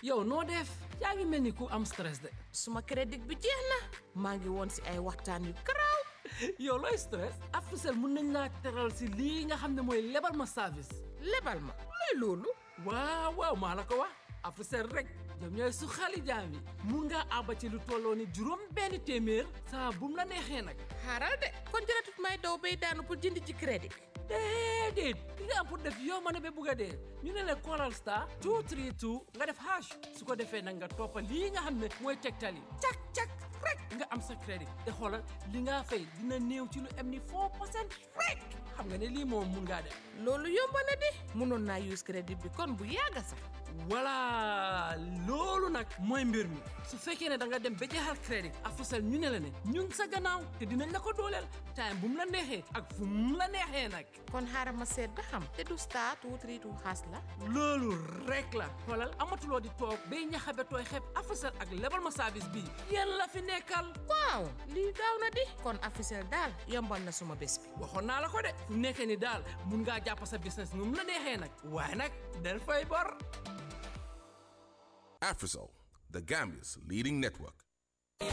yow noo def yaa ngi mel ni ku am stress de suma crédit bi jeex na maa ngi woon si ay waxtaan yu garaaw yow looy stress Africell mun nañ laa teral si lii nga xam ne mooy lebal ma service lebal ma luy loolu waaw waaw maa la ko wax Africell rek ñoom ñooy su xali jaam yi mun ngaa àbba ci lu tolloo ni juróom benn téeméer saa bu mu la neexee nag xaaral de kon jëratut may daw bay daanu pour jënd ci crédit déedéet li nga am pour def yow ma ne ba bugg a dee ñu ne la callal star 232 nga def hash su ko defee nag nga toppa lii nga xam ne mooy tegtal yi cak cak rek nga am sa crédit te xoolal li nga fay dina néew ci lu am ni 4 percent rek xam nga ne lii moom mun ngaa def loolu yomb na di mënoon naa use crédit bi kon bu yàgga sax voilà loolu nag mooy mbir mi su fekkee ne da nga dem ba jeexal crédit Africell ñu ne la ne ñun sa gannaaw te dinañ la ko dooleel time bu mu la neexee ak fu mu la neexee nag kon xaaral ma seet ba xam te du star two three two xaas la loolu rek la xoolal amatuloo di toog bay ñaxabe tooy xeeb Africell ak lebal ma service bii yéen la fi nekkal waaw lii gaaw na di kon Africell daal yombal na suma bés bi waxoon naa la ko de fu nekkee ni daal mun ngaa jàpp sa business nu mu la neexee nag waaye nag del fay bor Afrisol, the Gambia's leading network.